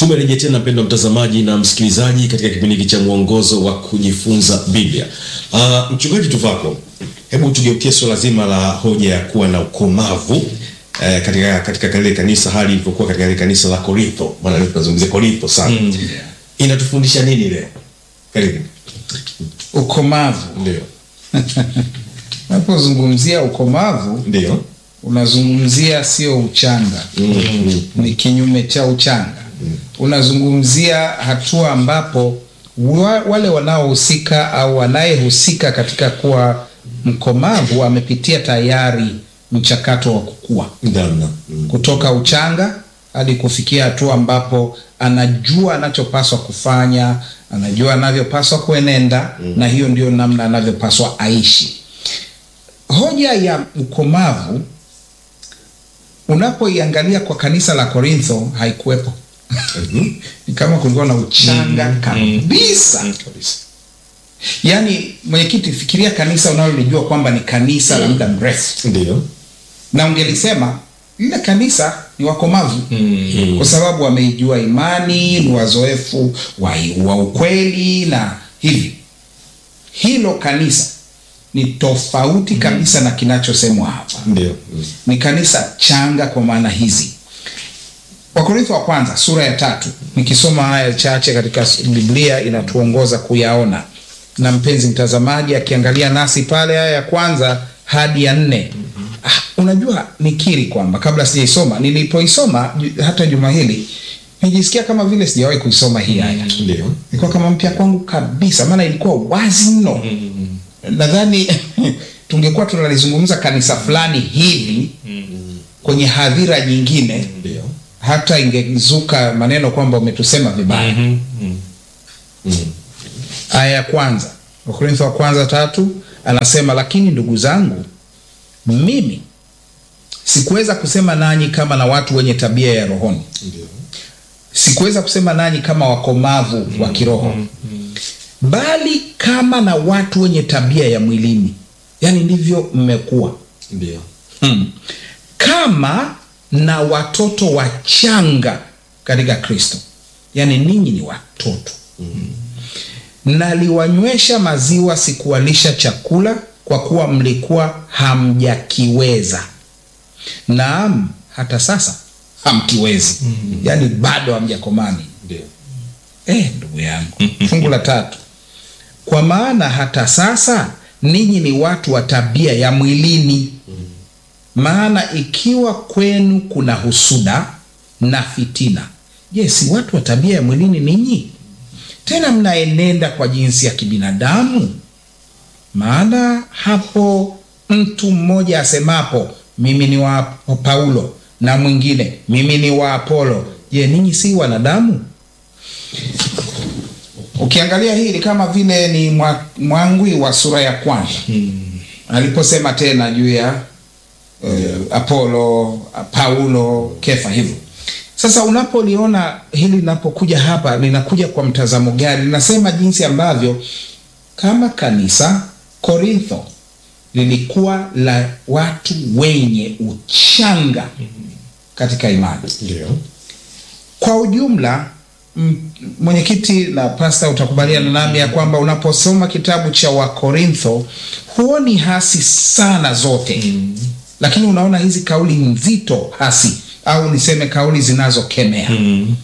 Tumerejea tena mpendwa mtazamaji na msikilizaji katika kipindi hiki cha mwongozo wa kujifunza Biblia. Uh, mchungaji Tuvako, hebu tugeukie suala zima la hoja ya kuwa na ukomavu eh, katika katika kile kanisa hali ilivyokuwa katika ile kanisa la Korintho. Maana leo tunazungumzia Korintho sana. Inatufundisha nini leo? Karibu. Ukomavu. Ndio. Unapozungumzia ukomavu Ndio. unazungumzia sio uchanga, ni kinyume cha uchanga. Unazungumzia hatua ambapo wa, wale wanaohusika au wanayehusika katika kuwa mkomavu amepitia tayari mchakato wa kukua Ndamna. Mm. kutoka uchanga hadi kufikia hatua ambapo anajua anachopaswa kufanya, anajua anavyopaswa kuenenda na hiyo ndio namna anavyopaswa aishi. Hoja ya ukomavu unapoiangalia kwa kanisa la Korintho haikuwepo. Ni kama kulikuwa na uchanga kabisa. Kabisa. Yaani, mwenyekiti, fikiria kanisa unalolijua kwamba ni kanisa la muda mrefu Ndio. na ungelisema lile kanisa ni wakomavu kwa sababu wameijua imani, ni wazoefu wa, wa ukweli na hivi. Hilo kanisa ni tofauti kabisa na kinachosemwa hapa. Ndio. Mm. Ni kanisa changa kwa maana hizi. Wakorintho wa kwanza sura ya tatu, nikisoma haya chache katika Biblia inatuongoza kuyaona, na mpenzi mtazamaji akiangalia nasi pale, haya ya kwanza hadi ya nne. Ah, unajua nikiri kwamba kabla sijaisoma, nilipoisoma ju- hata juma hili nijisikia kama vile sijawahi kuisoma hii aya Ndio. ilikuwa kama mpya kwangu kabisa, maana ilikuwa wazi mno. Nadhani tungekuwa tunalizungumza kanisa fulani hivi kwenye hadhira nyingine, Ndio. hata ingezuka maneno kwamba umetusema vibaya. Aya ya kwanza Wakorintho wa kwanza tatu anasema, lakini ndugu zangu, mimi sikuweza kusema nanyi kama na watu wenye tabia ya rohoni Ndio. sikuweza kusema nanyi kama wakomavu wa kiroho bali kama na watu wenye tabia ya mwilini yaani ndivyo mmekuwa Ndio. hmm. kama na watoto wachanga katika kristo yaani ninyi ni watoto naliwanywesha maziwa sikuwalisha chakula kwa kuwa mlikuwa hamjakiweza naam hata sasa hamkiwezi yaani bado hamjakomani Ndio. Eh, ndugu yangu, fungu la tatu, kwa maana hata sasa ninyi ni watu wa tabia ya mwilini. Maana ikiwa kwenu kuna husuda na fitina, je, si watu wa tabia ya mwilini ninyi? Tena mnaenenda kwa jinsi ya kibinadamu. Maana hapo mtu mmoja asemapo mimi ni wa Paulo na mwingine mimi ni wa Apolo, je, ninyi si wanadamu? Ukiangalia hii ni kama vile ni mwa- mwangwi wa sura ya kwanza aliposema tena juu ya eh, Apolo, Paulo, Kefa hivyo. Sasa unapoliona hili linapokuja hapa linakuja kwa mtazamo gani? Linasema jinsi ambavyo kama kanisa Korintho lilikuwa la watu wenye uchanga katika imani Ndio. kwa ujumla m- mwenyekiti na pasta utakubaliana nami ya kwamba unaposoma kitabu cha wakorintho huoni hasi sana zote mm. lakini unaona hizi kauli nzito hasi au niseme kauli zinazokemea mm.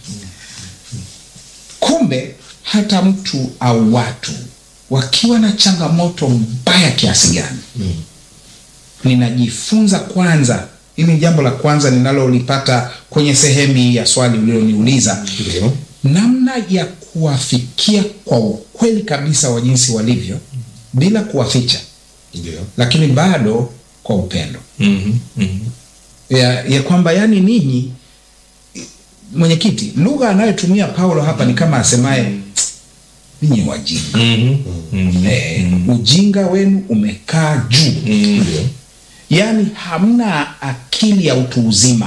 kumbe hata mtu au watu wakiwa na changamoto mbaya kiasi gani mm. ninajifunza kwanza hili ni jambo la kwanza ninalolipata kwenye sehemu hii ya swali uliloniuliza Ndio. namna ya kuwafikia kwa ukweli kabisa wa jinsi walivyo bila kuwaficha Ndio. lakini bado kwa upendo ya, ya kwamba yani ninyi mwenyekiti lugha anayotumia paulo hapa ni kama asemaye ninyi wajinga eh, ujinga wenu umekaa juu Ndio. yaani hamna akili ya utu uzima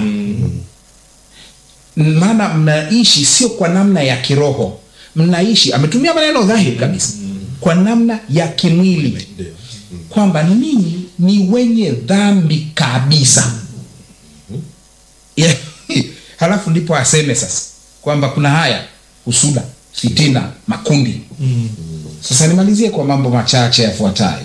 maana mnaishi sio kwa namna ya kiroho mnaishi ametumia maneno dhahiri kabisa kwa namna ya kimwili Ndio. kwamba ninyi ni wenye dhambi kabisa ya, halafu ndipo aseme sasa kwamba kuna haya husuda fitina makundi sasa nimalizie kwa mambo machache yafuatayo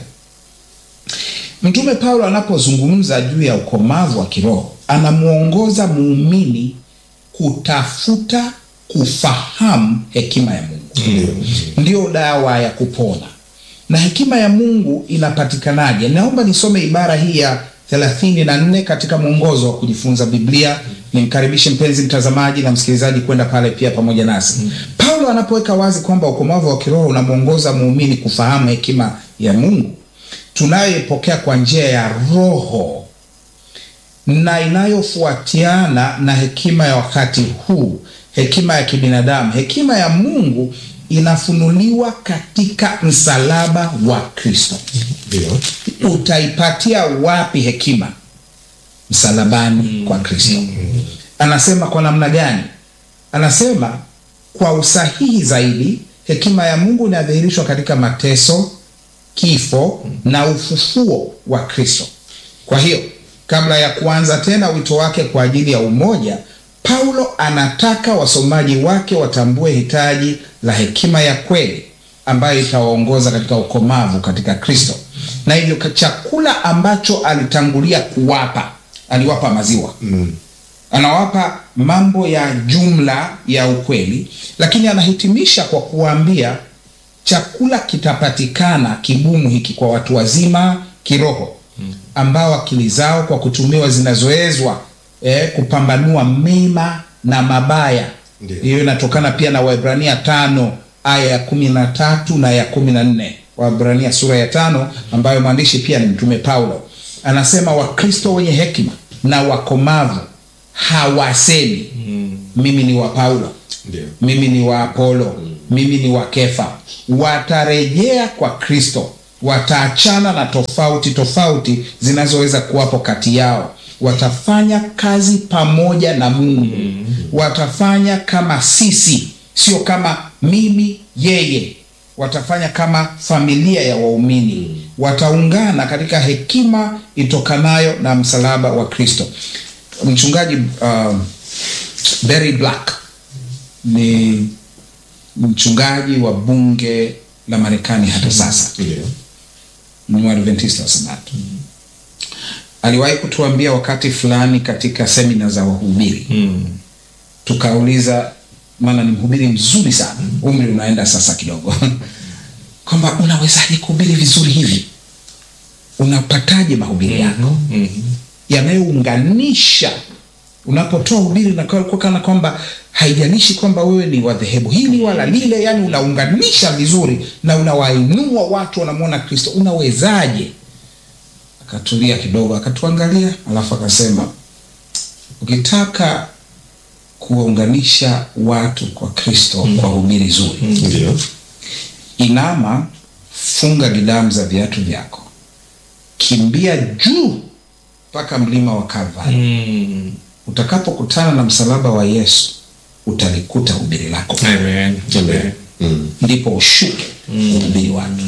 mtume paulo anapozungumza juu ya ukomavu wa kiroho anamwongoza muumini kutafuta kufahamu hekima ya mungu ndiyo dawa ya kupona na hekima ya mungu inapatikanaje naomba nisome ibara hii ya thelathini na nne katika mwongozo wa kujifunza biblia nimkaribishe mpenzi mtazamaji na msikilizaji kwenda pale pia pamoja nasi mm. paulo anapoweka wazi kwamba ukomavu wa kiroho unamwongoza muumini kufahamu hekima ya mungu tunayoipokea kwa njia ya roho na inayofuatiana na hekima ya wakati huu hekima ya kibinadamu hekima ya mungu inafunuliwa katika msalaba wa kristo ndio utaipatia wapi hekima msalabani kwa kristo anasema kwa namna gani anasema kwa usahihi zaidi hekima ya mungu inadhihirishwa katika mateso kifo na ufufuo wa kristo kwa hiyo kabla ya kuanza tena wito wake kwa ajili ya umoja paulo anataka wasomaji wake watambue hitaji la hekima ya kweli ambayo itawaongoza katika ukomavu katika kristo na hivyo ka- chakula ambacho alitangulia kuwapa aliwapa maziwa mm. anawapa mambo ya jumla ya ukweli lakini anahitimisha kwa kuwaambia chakula kitapatikana kigumu hiki kwa watu wazima kiroho ambao akili zao kwa kutumiwa zinazoezwa eh, kupambanua mema na mabaya Ndiyo. hiyo inatokana pia na waibrania tano aya ya kumi na tatu na ya kumi na nne waibrania sura ya tano ambayo maandishi pia ni mtume paulo anasema wakristo wenye hekima na wakomavu hawasemi mimi ni wa paulo ndio mimi ni wa apolo mimi ni wa kefa watarejea kwa kristo wataachana na tofauti tofauti zinazoweza kuwapo kati yao watafanya kazi pamoja na mungu watafanya kama sisi sio kama mimi yeye watafanya kama familia ya waumini wataungana katika hekima itokanayo na msalaba wa kristo mchungaji uh, Barry Black ni mchungaji wa bunge la Marekani hata sasa, ndio ni Mwadventista wa Sabato. Aliwahi kutuambia wakati fulani katika semina za wahubiri mm. tukauliza, maana ni mhubiri mzuri sana, umri unaenda sasa kidogo, kwamba unawezaje kuhubiri vizuri hivi? Unapataje mahubiri yako mm. yanayounganisha unapotoa ubiri na kwa- kwa kana kwamba haijalishi kwamba wewe ni wa dhehebu hili wala lile yani unaunganisha vizuri na unawainua watu wanamwona kristo unawezaje akatulia kidogo akatuangalia alafu akasema ukitaka kuwaunganisha watu kwa kristo kwa hubiri zuri ndio inama funga gidamu za viatu vyako kimbia juu mpaka mlima wa kalvari Mm. utakapokutana na msalaba wa yesu utalikuta hubiri lako Amen. Amen. Mm. ndipo ushuke uhubiri watu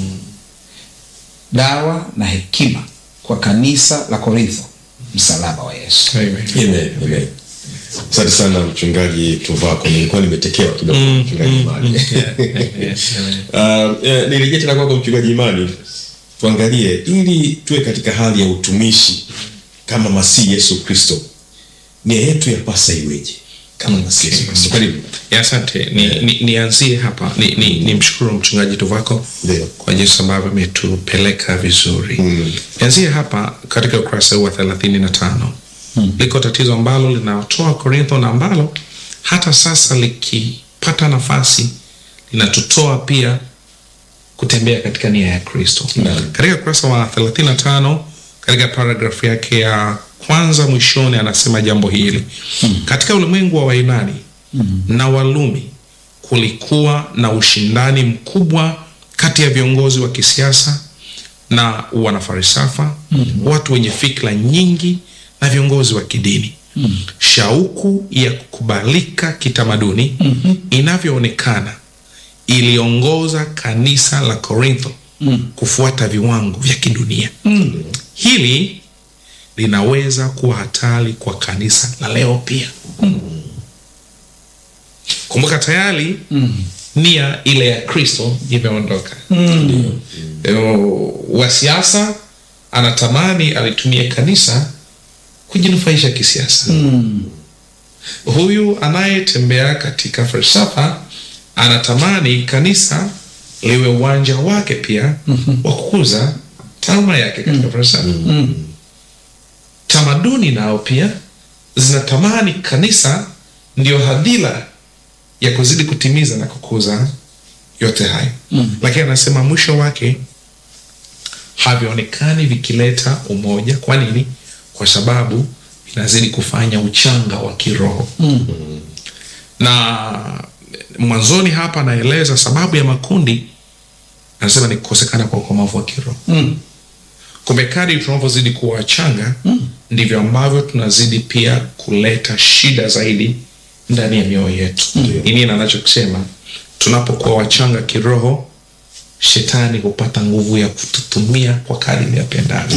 dawa na hekima kwa kanisa la korintho msalaba wa yesu Amen. Amen. Amen. asante sana mchungaji tuvako nilikuwa nimetekewa kidogo mchungaji imani Yes, amen. Uh, eh, nirejea tena kwako mchungaji imani tuangalie ili tuwe katika hali ya utumishi kama masihi yesu kristo nia yetu yapasa iweje kama masihi yesu kristo karibu Ya, asante ni, ni, nianzie hapa ni, ni, ni mshukuru mchungaji tuvako Ndio. kwa jinsi ambavyo ametupeleka vizuri Mm. nianzie hapa katika ukurasa huu wa thelathini na tano liko tatizo ambalo linatoa korintho na ambalo hata sasa likipata nafasi linatutoa pia kutembea katika nia ya kristo Naam. katika ukurasa wa 35 katika paragrafu yake ya kwanza mwishoni anasema jambo hili katika ulimwengu wa wainani na walumi kulikuwa na ushindani mkubwa kati ya viongozi wa kisiasa na wanafarisafa watu wenye fikra nyingi na viongozi wa kidini shauku ya kukubalika kitamaduni inavyoonekana iliongoza kanisa la korintho kufuata viwango vya kidunia hili linaweza kuwa hatari kwa kanisa la leo pia kumbuka tayari nia ile ya kristo imeondoka Eh, wa siasa anatamani alitumie kanisa kujinufaisha kisiasa huyu anayetembea katika falsafa anatamani kanisa liwe uwanja wake pia wa kukuza taaluma yake katika falsafa tamaduni nao pia zinatamani kanisa ndio hadhira ya kuzidi kutimiza na kukuza yote hayo lakini anasema mwisho wake havionekani vikileta umoja kwa nini kwa sababu vinazidi kufanya uchanga wa kiroho na mwanzoni hapa anaeleza sababu ya makundi anasema ni kukosekana kwa ukomavu wa kiroho Mm. kumbe kadri tunavyozidi kuwa wachanga ndivyo ambavyo tunazidi pia kuleta shida zaidi ndani ya mioyo yetu ni nini anachokisema tunapokuwa wachanga kiroho shetani hupata nguvu ya kututumia kwa kadri yapendavyo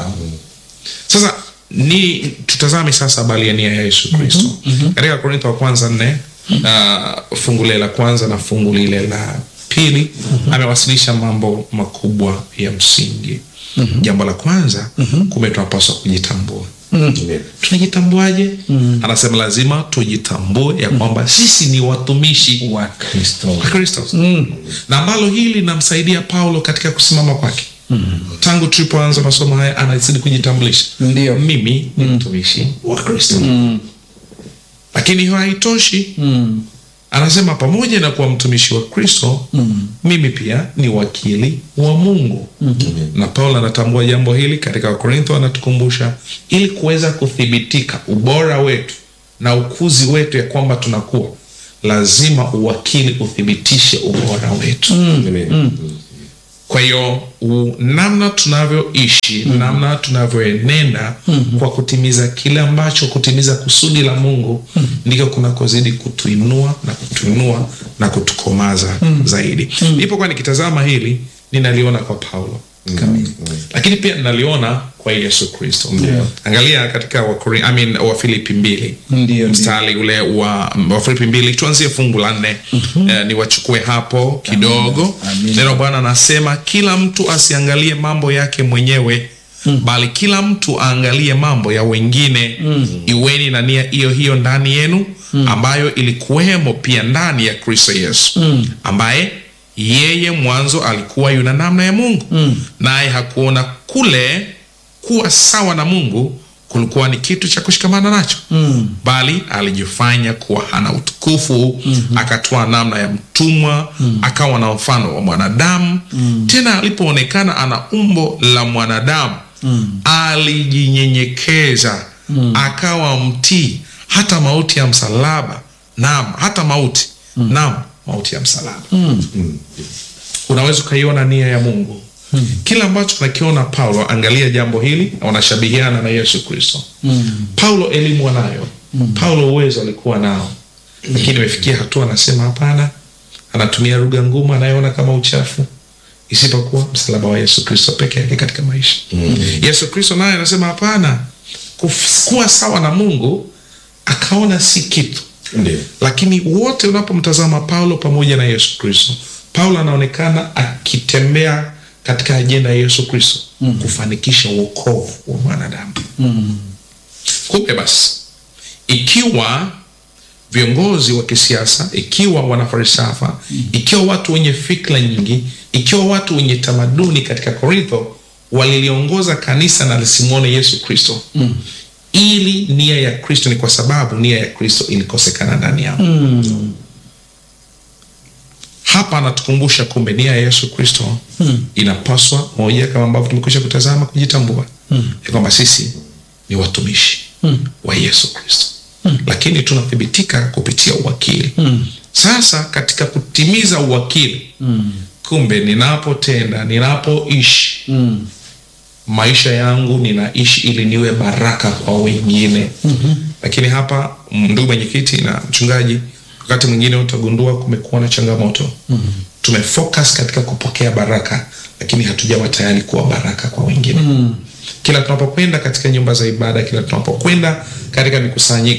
sasa ni tutazame sasa habari ya nia ya yesu kristo katika korintho wa kwanza nne uh, fungu lile la kwanza na fungu lile la pili amewasilisha mambo makubwa ya msingi jambo la kwanza kumbe tunapaswa kujitambua tunajitambuaje anasema lazima tujitambue ya kwamba sisi ni watumishi wa kristo wa kristo na ambalo hili linamsaidia paulo katika kusimama kwake tangu tulipoanza masomo haya anazidi kujitambulisha Ndio. mimi ni mtumishi wa kristo lakini hiyo haitoshi mm. anasema pamoja na kuwa mtumishi wa kristo mimi pia ni wakili wa mungu na paulo anatambua jambo hili katika wakorintho anatukumbusha ili kuweza kuthibitika ubora wetu na ukuzi wetu ya kwamba tunakuwa lazima uwakili uthibitishe ubora wetu kwa hiyo u- namna tunavyoishi namna tunavyoenenda kwa kutimiza kile ambacho kutimiza kusudi la mungu ndiko kunakozidi kutuinua na kutuinua na kutukomaza zaidi nilipokuwa nikitazama hili ninaliona kwa paulo Kamili. lakini pia naliona kwa yesu kristo angalia katika wakori, I mean, wafilipi mbili Ndio, ndio. mstari ule wa wafilipi mbili tuanzie fungu la nne eh, niwachukue hapo kidogo Amina. neno bwana anasema kila mtu asiangalie mambo yake mwenyewe bali kila mtu aangalie mambo ya wengine iweni na nia hiyo hiyo ndani yenu ambayo ilikuwemo pia ndani ya kristo yesu ambaye yeye mwanzo alikuwa yuna namna ya mungu naye hakuona kule kuwa sawa na mungu kulikuwa ni kitu cha kushikamana nacho mm. bali alijifanya kuwa hana utukufu mm-hmm. akatoa namna ya mtumwa mm. akawa na mfano wa mwanadamu mm. tena alipoonekana ana umbo la mwanadamu mm. alijinyenyekeza mm. akawa mtii hata mauti ya msalaba naam hata mauti mm. naam mauti ya msalaba mm. unaweza ukaiona nia ya mungu hmm. kila ambacho nakiona paulo angalia jambo hili wanashabihiana na yesu kristo hmm. paulo elimu anayo hmm. paulo uwezo alikuwa nao lakini imefikia hatua anasema hapana anatumia lugha ngumu anayeona kama uchafu isipokuwa msalaba wa yesu kristo peke yake katika maisha hmm. yesu kristo naye anasema hapana kuf- kuwa sawa na mungu akaona si kitu Ndio. lakini wote unapomtazama paulo pamoja na yesu kristo paulo anaonekana akitembea katika ajenda ya yesu kristo mm. kufanikisha uokovu wa mwanadamu mm. kumbe basi ikiwa viongozi wa kisiasa ikiwa wanafalsafa mm. ikiwa watu wenye fikra nyingi ikiwa watu wenye tamaduni katika korintho waliliongoza kanisa na lisimwone yesu kristo mm. ili nia ya kristo ni kwa sababu nia ya kristo ilikosekana ndani yao mm. hapa anatukumbusha kumbe nia ya yesu kristo mm. inapaswa moja kama ambavyo tumekwisha kutazama kujitambua mm. ya kwamba sisi ni watumishi mm. wa yesu kristo mm. lakini tunathibitika kupitia uwakili mm. sasa katika kutimiza uwakili mm. kumbe ninapotenda ninapoishi mm. maisha yangu ninaishi ili niwe baraka kwa wengine mm-hmm. lakini hapa mm, ndugu mwenyekiti na mchungaji wakati mwingine utagundua kumekuwa na changamoto mm-hmm. tumefocus katika kupokea baraka lakini hatujawa tayari kuwa baraka kwa wengine mm. kila tunapokwenda katika nyumba za ibada kila tunapokwenda katika mikusanyiko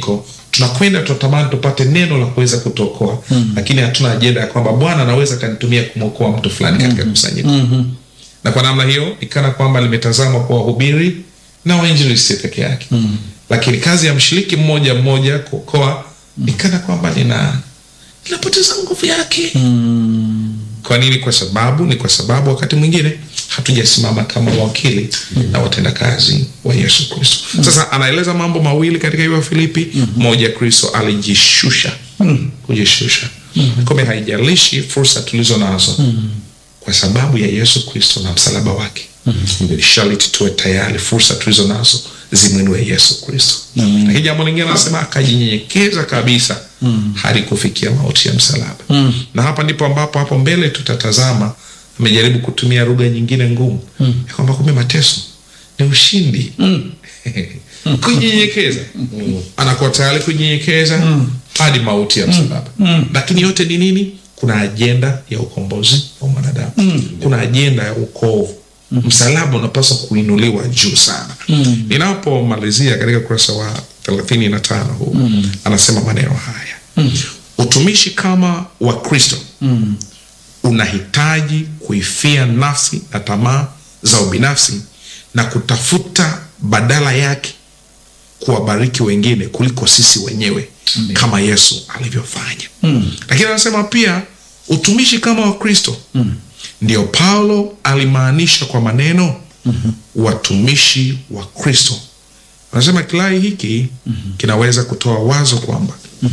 tunakwenda tunatamani tupate neno la kuweza kutuokoa lakini hatuna ajenda ya kwamba bwana anaweza akanitumia kumwokoa mtu fulani katika kusanyiko na kwa namna hiyo nikana kwamba limetazamwa kwa wahubiri na wainjilisti peke yake lakini kazi ya mshiriki mmoja mmoja kuokoa nikana kwamba nina inapoteza nguvu yake kwa nini kwa sababu ni kwa sababu wakati mwingine hatujasimama kama wakili na watendakazi wa yesu kristo sasa anaeleza mambo mawili katika hiyo filipi moja kristo alijishusha kujishusha kumbe haijalishi fursa tulizo nazo kwa sababu ya yesu kristo na msalaba wake sharti tuwe tayari fursa tulizo nazo zimwinue yesu kristo lakini jambo lingine anasema akajinyenyekeza kabisa hadi kufikia mauti ya msalaba na hapa ndipo ambapo hapo mbele tutatazama amejaribu kutumia lugha nyingine ngumu ya kwamba kumbe mateso ni ushindi kujinyenyekeza anakuwa tayari kujinyenyekeza hadi mauti ya msalaba lakini yote ni nini kuna ajenda ya ukombozi wa mwanadamu kuna ajenda ya ukovu msalaba unapaswa kuinuliwa juu sana ninapomalizia katika ukurasa wa thelathini na tano huu anasema maneno haya utumishi kama wa kristo unahitaji kuifia nafsi na tamaa za ubinafsi na kutafuta badala yake kuwabariki wengine kuliko sisi wenyewe Amen. kama yesu alivyofanya lakini anasema pia utumishi kama wa kristo ndio paulo alimaanisha kwa maneno watumishi wa kristo anasema kilai hiki kinaweza kutoa wazo kwamba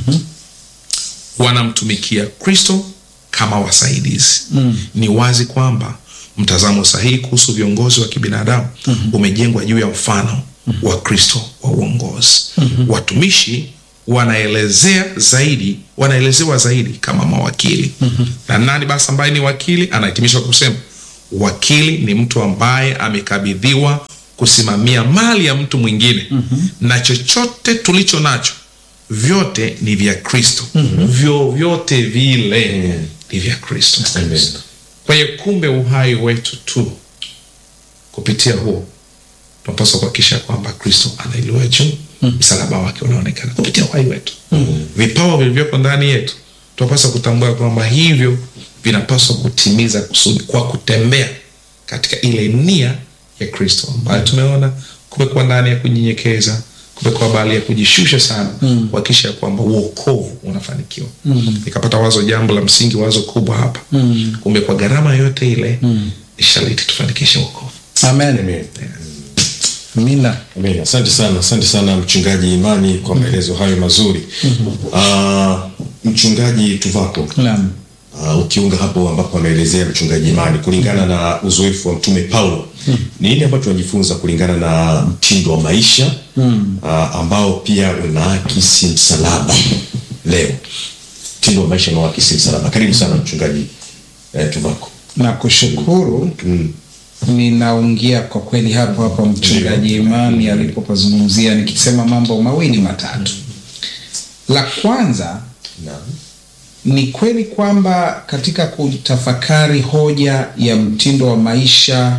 wanamtumikia kristo kama wasaidizi ni wazi kwamba mtazamo sahihi kuhusu viongozi wa kibinadamu umejengwa juu ya mfano wa kristo wa uongozi watumishi wanaelezea zaidi wanaelezewa zaidi kama mawakili na nani basi ambaye ni wakili anahitimisha kwa kusema wakili ni mtu ambaye amekabidhiwa kusimamia mali ya mtu mwingine na chochote tulicho nacho vyote ni vya kristo vyovyote vile ni vya kristo Amen. kwa hiyo kumbe uhai wetu tu kupitia huo tunapaswa kuhakikisha kwamba kristo anailiwa juu msalaba wake unaonekana kupitia uhai wetu vipawa vilivyoko ndani yetu tunapaswa kutambua kwamba hivyo vinapaswa kutimiza kusudi kwa kutembea katika ile nia ya kristo ambayo tumeona kumekuwa ndani ya kunyenyekeza kumekuwa bali ya kujishusha sana kuhakikisha kwamba uokovu unafanikiwa nikapata wazo jambo la msingi wazo kubwa hapa kumbe kwa gharama yote ile ni sharti tufanikishe uokovu amen Amen. amina Amen. Asante sana, asante sana mchungaji Imani kwa maelezo hayo mazuri. Ah, mchungaji Tuvako, naam uh, ukiunga hapo ambapo ameelezea mchungaji Imani kulingana na uzoefu wa mtume Paulo, ni nini ambacho tunajifunza kulingana na mtindo wa maisha uh, ambao pia unaakisi msalaba leo? Mtindo wa maisha unaoakisi msalaba. Karibu sana mchungaji eh, Tuvako. na kushukuru ninaungia kwa kweli hapo hapo mchungaji imani alipopazungumzia nikisema mambo mawili matatu la kwanza Naam. ni kweli kwamba katika kutafakari hoja ya mtindo wa maisha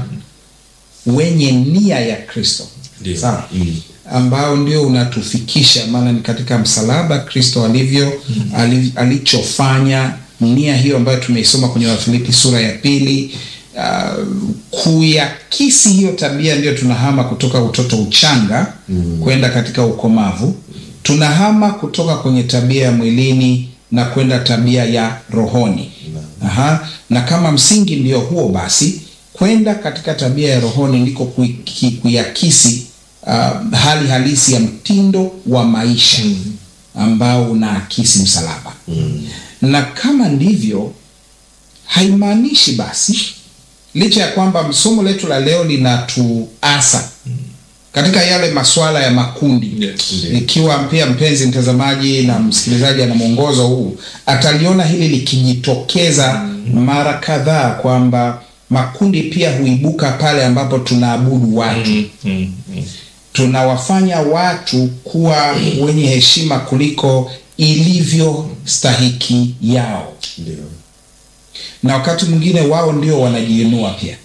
wenye nia ya kristo Ndio. sawa Mm. ambao ndio unatufikisha maana ni katika msalaba kristo alivyo ali, alichofanya nia hiyo ambayo tumeisoma kwenye wafilipi sura ya pili uh, kuyakisi hiyo tabia ndio tunahama kutoka utoto uchanga mm. kwenda katika ukomavu tunahama kutoka kwenye tabia ya mwilini na kwenda tabia ya rohoni Aha. na kama msingi ndio huo basi kwenda katika tabia ya rohoni ndiko kuiki- kuyakisi uh, hali halisi ya mtindo wa maisha ambao unaakisi msalaba na kama ndivyo haimaanishi basi licha ya kwamba somo letu la leo linatuasa katika yale masuala ya makundi Yes. Ndiyo. ikiwa pia mpenzi mtazamaji na msikilizaji ana mwongozo huu ataliona hili likijitokeza mara kadhaa kwamba makundi pia huibuka pale ambapo tunaabudu watu tunawafanya watu kuwa wenye heshima kuliko ilivyo stahiki yao Ndio. na wakati mwingine wao ndio wanajiinua pia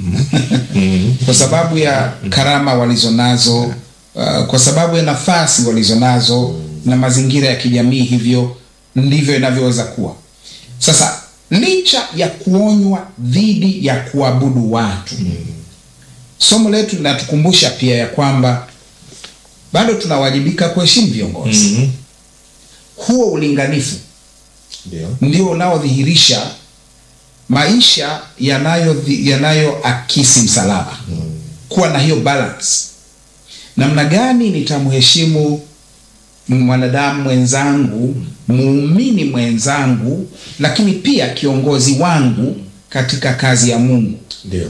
kwa sababu ya karama walizonazo uh, kwa sababu ya nafasi walizonazo na mazingira ya kijamii, hivyo ndivyo inavyoweza kuwa. Sasa licha ya kuonywa dhidi ya kuabudu watu, somo letu linatukumbusha pia ya kwamba bado tunawajibika kuheshimu viongozi. Mhm. Huo ulinganifu Ndio. ndio unaodhihirisha maisha yanayo yanayoakisi msalaba, kuwa na hiyo balance. Namna gani nitamheshimu mwanadamu mwenzangu, muumini mwenzangu, lakini pia kiongozi wangu katika kazi ya Mungu. Ndio.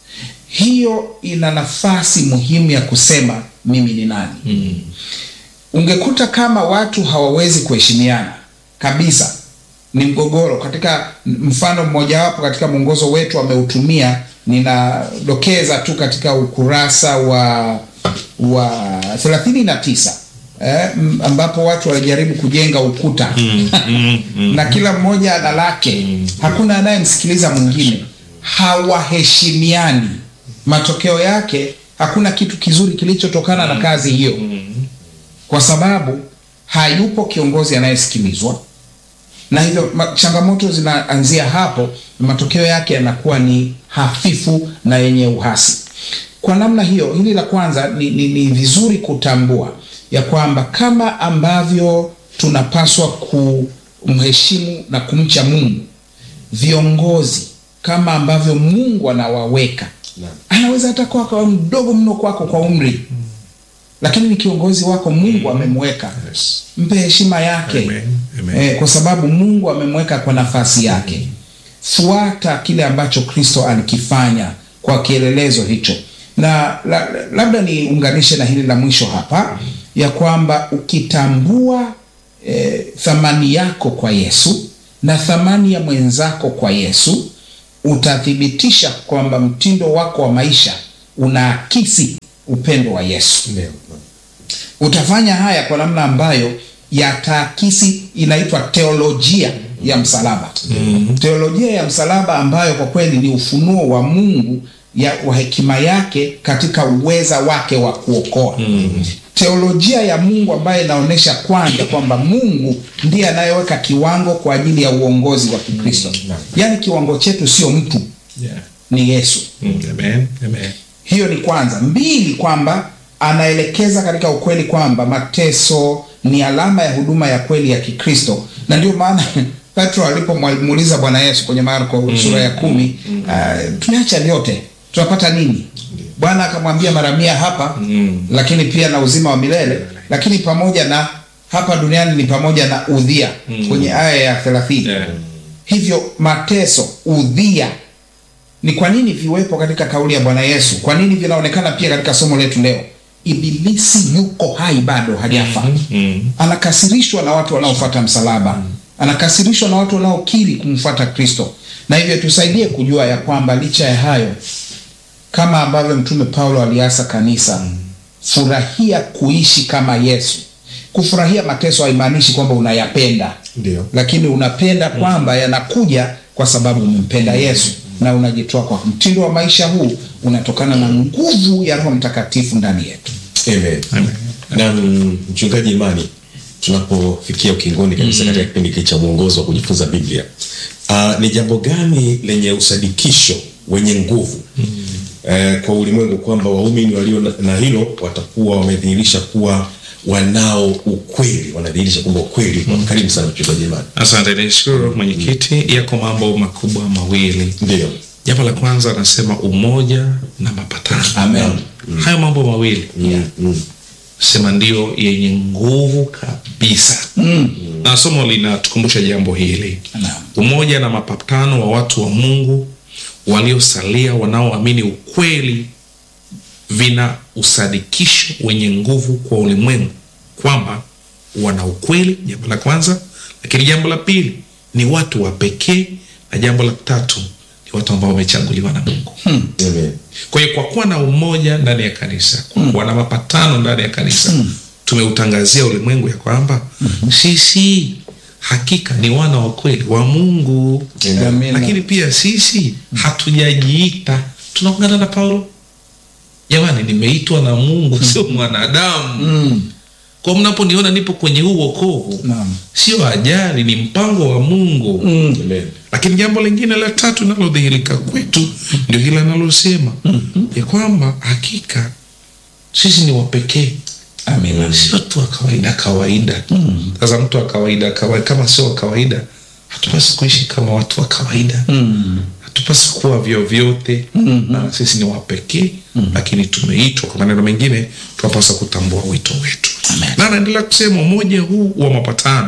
Hiyo ina nafasi muhimu ya kusema mimi ni nani. Ungekuta kama watu hawawezi kuheshimiana kabisa, ni mgogoro. Katika mfano mmojawapo katika mwongozo wetu ameutumia, ninadokeza tu katika ukurasa wa wa 39 eh, m- ambapo watu walijaribu kujenga ukuta na kila mmoja ana lake, hakuna anayemsikiliza mwingine, hawaheshimiani. Matokeo yake hakuna kitu kizuri kilichotokana na kazi hiyo, kwa sababu hayupo kiongozi anayesikilizwa, na hivyo ma- changamoto zinaanzia hapo, na matokeo yake yanakuwa ni hafifu na yenye uhasi. Kwa namna hiyo, hili la kwanza ni, ni, ni vizuri kutambua ya kwamba kama ambavyo tunapaswa kumheshimu na kumcha Mungu, viongozi kama ambavyo Mungu anawaweka, Naam. anaweza hata kuwa kwa mdogo mno kwako kwa umri, lakini ni kiongozi wako, Mungu amemweka Yes. mpe heshima yake Amen, amen. Eh, kwa sababu Mungu amemweka kwa nafasi yake. Fuata kile ambacho Kristo alikifanya kwa kielelezo hicho, na la, labda niunganishe na hili la mwisho hapa ya kwamba ukitambua eh, thamani yako kwa Yesu na thamani ya mwenzako kwa Yesu, utathibitisha kwamba mtindo wako wa maisha unaakisi upendo wa Yesu Ndio. utafanya haya kwa namna ambayo yataakisi inaitwa teolojia ya msalaba teolojia ya msalaba ambayo kwa kweli ni ufunuo wa mungu ya, wa hekima yake katika uweza wake wa kuokoa teolojia ya mungu ambayo inaonyesha kwanza kwamba mungu ndiye anayeweka kiwango kwa ajili ya uongozi wa kikristo Naam. yaani kiwango chetu sio mtu Yeah. ni yesu Mm, Amen, amen. hiyo ni kwanza. Mbili, kwamba anaelekeza katika ukweli kwamba mateso ni alama ya huduma ya kweli ya Kikristo, na ndio maana Petro alipomuuliza Bwana Yesu kwenye Marko sura ya kumi, uh, tumeacha vyote tunapata nini? Bwana akamwambia mara mia hapa, lakini pia na uzima wa milele, lakini pamoja na hapa duniani ni pamoja na udhia kwenye aya ya thelathini. Yeah. Hivyo mateso, udhia ni kwa nini viwepo katika kauli ya Bwana Yesu? Kwa nini vinaonekana pia katika somo letu leo? Ibilisi yuko hai bado, hajafa. Mm. Anakasirishwa na watu wanaofuata msalaba, anakasirishwa na watu wanaokiri kumfuata Kristo, na hivyo tusaidie kujua ya kwamba licha ya hayo, kama ambavyo Mtume Paulo aliasa kanisa, furahia kuishi kama Yesu. Kufurahia mateso haimaanishi kwamba unayapenda Ndio. lakini unapenda kwamba yanakuja kwa sababu umempenda Yesu na unajitoa kwa mtindo wa maisha huu unatokana na nguvu ya Roho Mtakatifu ndani yetu. Amen. Na mm, mchungaji Imani, tunapofikia ukingoni kabisa katika kipindi hiki cha mwongozo wa kujifunza Biblia, uh, ni jambo gani lenye usadikisho wenye nguvu eh, kwa ulimwengu kwamba waumini walio na, na hilo watakuwa wamedhihirisha kuwa wanao ukweli, wanadhihirisha kwamba ukweli uko. Karibu sana mchungaji Imani. Asante, nishukuru mwenyekiti. Yako mambo makubwa mawili. Ndio. Jambo la kwanza anasema umoja na mapatano. Amen. Hayo mambo mawili Mm, mm. sema ndio yenye nguvu kabisa na somo linatukumbusha jambo hili Naam. umoja na mapatano wa watu wa mungu waliosalia wanaoamini ukweli vina usadikisho wenye nguvu kwa ulimwengu kwamba wana ukweli jambo la kwanza lakini jambo la pili ni watu wa pekee na jambo la tatu ni watu ambao wamechaguliwa na mungu Amen. kwa hiyo kwa kuwa na umoja ndani ya kanisa, kwa kuwa na mapatano ndani ya kanisa, tumeutangazia ulimwengu ya kwamba sisi hakika ni wana wa kweli wa Mungu. Amen. Lakini pia sisi hatujajiita, tunaungana na Paulo, jamani, nimeitwa na Mungu, sio mwanadamu. kwa mnaponiona nipo kwenye huu wokovu Naam. sio ajali ni mpango wa mungu Amen. lakini jambo lingine la tatu linalodhihirika kwetu ndio hili analosema ya kwamba hakika sisi ni wapekee Amina. sio tu wa kawaida kawaida sasa mtu wa kawaida kawaida kama sio wa kawaida hatupasi kuishi kama watu wa kawaida hatupasi kuwa vyovyote na sisi ni wapekee lakini tumeitwa kwa maneno mengine tunapaswa kutambua wito wetu na anaendelea kusema umoja huu wa mapatano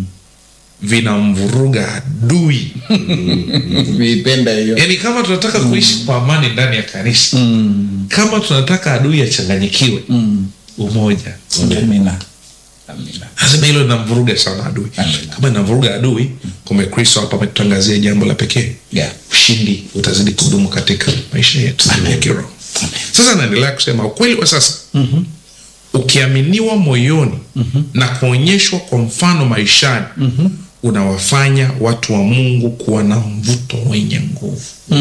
vinamvuruga adui Viipenda hiyo. yaani kama tunataka kuishi kwa amani ndani ya kanisa kama tunataka adui achanganyikiwe umoja Amina. Amina. lazima hilo linamvuruga sana adui Amen. kama inamvuruga adui kumbe kristo hapa ametutangazia jambo la pekee Yeah. ushindi utazidi kudumu katika maisha yetu ya kiroho sasa anaendelea kusema ukweli wa sasa ukiaminiwa moyoni na kuonyeshwa kwa mfano maishani unawafanya watu wa mungu kuwa na mvuto wenye nguvu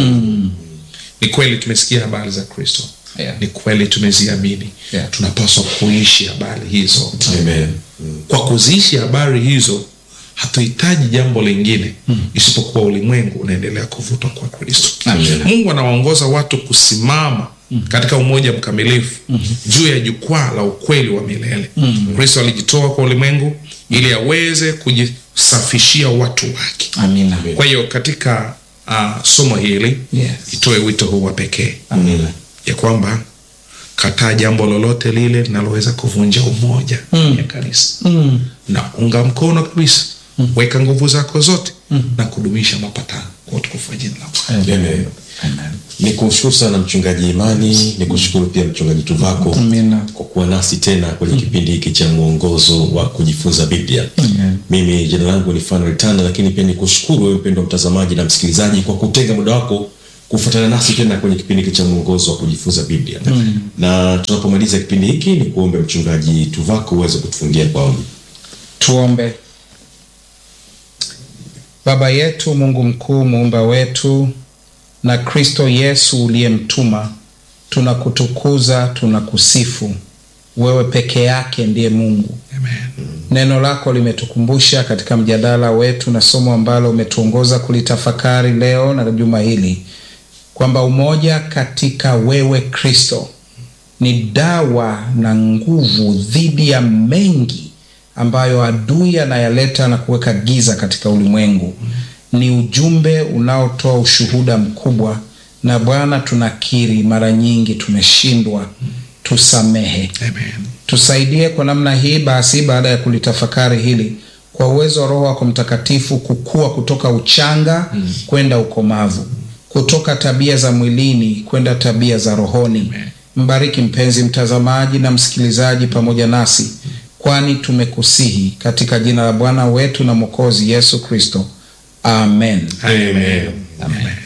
ni kweli tumesikia habari za kristo Yeah. ni kweli tumeziamini Yeah. tunapaswa kuishi habari hizo Amen. kwa kuziishi habari hizo hatuhitaji jambo lingine isipokuwa ulimwengu unaendelea kuvutwa kwa kristo Amen. mungu anawaongoza watu kusimama katika umoja mkamilifu juu ya jukwaa la ukweli wa milele kristo alijitoa kwa ulimwengu ili aweze kujisafishia watu wake Amina. kwa hiyo katika uh, somo hili Yes. itoe wito huu wa pekee Amina. ya kwamba kataa jambo lolote lile linaloweza kuvunja umoja ya kanisa na unga mkono kabisa weka nguvu zako zote na kudumisha mapatano kwa utukufu wa jina la Bwana. Amen. Amen. ni kushukuru sana mchungaji imani ni kushukuru pia mchungaji tuvako Amina. kwa kuwa nasi tena kwenye kipindi hiki cha mwongozo wa kujifunza biblia Amen. mimi jina langu ni fanuel tanda lakini pia ni kushukuru wewe mpendo mtazamaji na msikilizaji kwa kutenga muda wako kufuatana nasi tena kwenye kipindi hiki cha mwongozo wa kujifunza biblia na tunapomaliza kipindi hiki ni kuombe mchungaji tuvako uweze kutufungia kwa ombi Tuombe. Baba yetu Mungu mkuu, muumba wetu na Kristo Yesu uliyemtuma, tunakutukuza, tunakusifu. Wewe peke yake ndiye Mungu. Amen. Neno lako limetukumbusha katika mjadala wetu na somo ambalo umetuongoza kulitafakari leo na juma hili kwamba umoja katika wewe Kristo ni dawa na nguvu dhidi ya mengi ambayo adui anayaleta na kuweka giza katika ulimwengu. Ni ujumbe unaotoa ushuhuda mkubwa, na Bwana, tunakiri mara nyingi tumeshindwa, tusamehe Amen. tusaidie kwa namna hii basi, baada ya kulitafakari hili, kwa uwezo wa Roho wako Mtakatifu, kukua kutoka uchanga kwenda ukomavu, kutoka tabia za mwilini kwenda tabia za rohoni. Mbariki mpenzi mtazamaji na msikilizaji pamoja nasi, kwani tumekusihi katika jina la Bwana wetu na Mwokozi Yesu Kristo, amen. Amen. Amen.